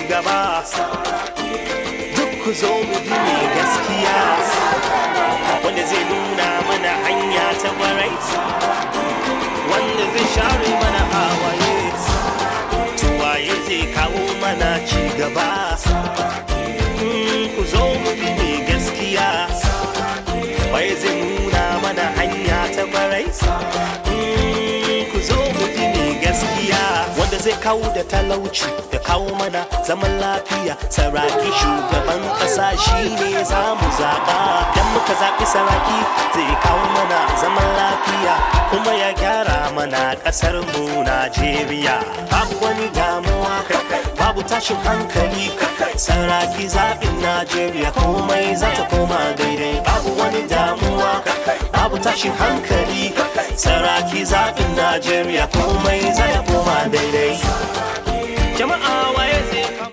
gaba duk ku zo mu bi mai gaskiya wanda zai nuna mana hanya ta barai wanda zai share mana hawaye tuwaye zai kawo mana ci gaba ku zo mu bi mai gaskiya waye zai nuna mana hanya ta barai ku zo mu bi mai gaskiya wanda zai kawo da talauci da kawo mana zaman lafiya saraki shugaban kasa shi ne za mu zaɓa dan muka zaɓi saraki zai kawo mana zaman lafiya kuma ya gyara mana ƙasar mu najeriya babu wani damuwa babu tashin hankali saraki zaɓin najeriya komai za ta koma daidai babu wani damuwa babu tashin hankali saraki zaɓin najeriya komai za ta koma daidai jama'a